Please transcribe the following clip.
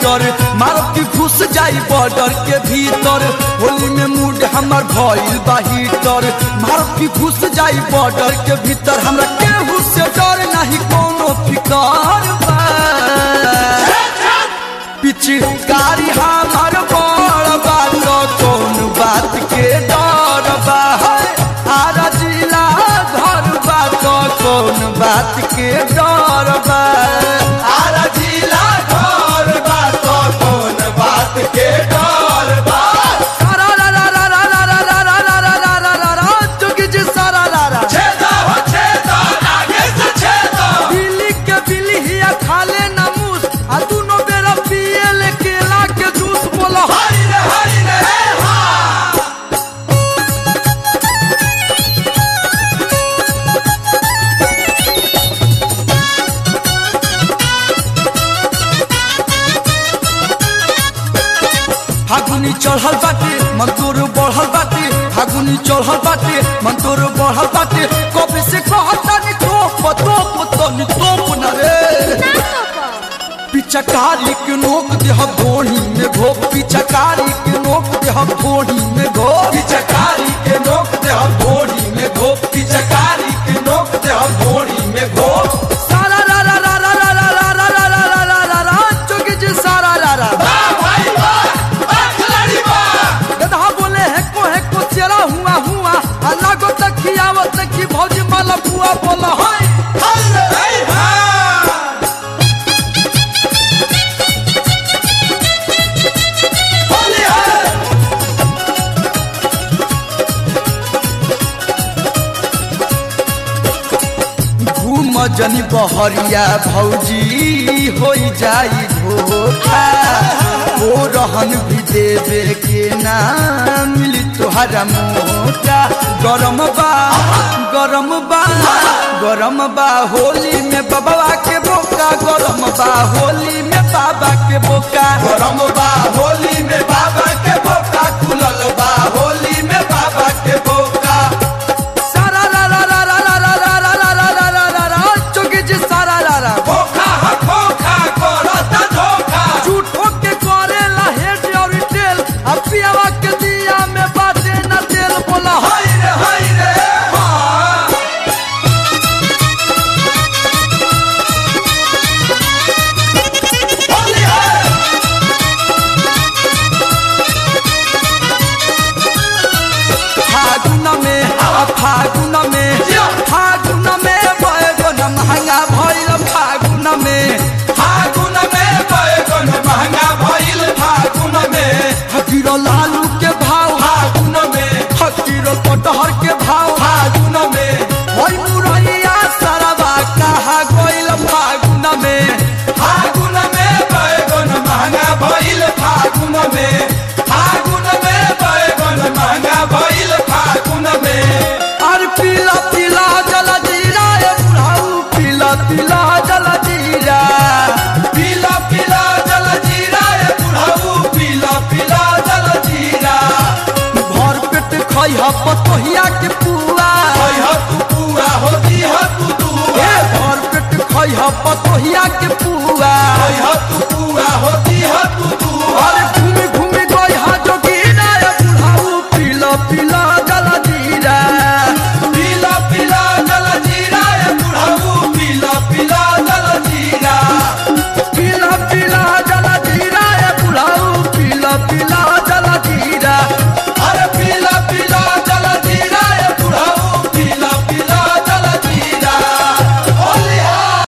writer मारब की घुस जाई बॉर्डर के भीतर होली में मूड हमर भइल बा हीटर मारब की घुस जाई बॉर्डर के भीतर हमरा केहू से डर नहीं कोनो फिकर बा पिचकारी हमार बड़ बात कौन बात के डर बा है आरा जिला घर बात कौन बात के डर बा आरा जिला घर बात कौन बात के डर बा सारा रा रा रा रा रा रा रा रा रा रा रा रा रा रा जोगी जी सारा रा रा छेदा हो छेदा आगे से छेदा बिल्ली के बिल्ली हिया खाले ना मूस आ दुनो बेरा पिए ले केला के जूस बोलो हरी रे हरी रे हे हा फागुनी चढ़ल बाटे मन तोर बढ़ल बाटे फागुनी चढ़ल बाटे मन तोर बढ़ल बाटे कबे से कहता नि तोप तोप तनी तोप न रे पिचकारी के नोक दे हम धोनी में घो पिचकारी के नोक दे हम धोनी में घो पिचकारी के नोक दे हम घोड़ी में घो पिचकारी के नोक दे हम घोड़ी में घो सारा रा रा रा रा रा रा रा रा रा रा रा रा रा जोगी जी सारा रा रा बा भाई बा बा खिलाड़ी बा गधा बोले है को है को चेरा हुआ हुआ अल्लाह को तक खियावत की भौजी माला बुआ बोला हाय हरी रे हे हा होली है घूम जनी बहरिया भौजी हो जाई धोखा ओ रहन भी देवे के ना मिली तुहरा मोटा गरम बा गरम बा गरम बा होली में बाबा के बोका गरम बा होली में बाबा के बोका गरम बा होली में बाबा के बोका खुलल बा होली में बाबा के बोका सारा रा रा रा रा रा रा रा रा रा रा रा रा रा चौकी जी सारा रा रा खोखा ह खोखा करता धोखा झूठो के करेला हेड और टेल अब पियावा के दिया में बाटे न तेल बोला हाय हाय रे हाय रे हाँ होली है फागुन में आ फागुन में फागुन में बैगन महंगा भइल फागुन में फागुन में बैगन महंगा भइल फागुन में हकीरो लालू के भाव फागुन में हकीरो कटहर के भाव फागुन में हई मुरैया सरवा कहा गइल फागुन में फागुन में बैगन महंगा भइल फागुन में फागुन में बैगन महंगा भइल फागुन में और पीला पीला जल जीरा ए बुढ़ाऊ पीला पीला जल जीरा पीला पीला जल जीरा ए बुढ़ऊ पीला पीला जल जीरा भर पेट खइह पतोहिया के पुआ कह तू पूरा होती है तू ए दुआ भर पेट खइह पतोहिया के पुआ कह तू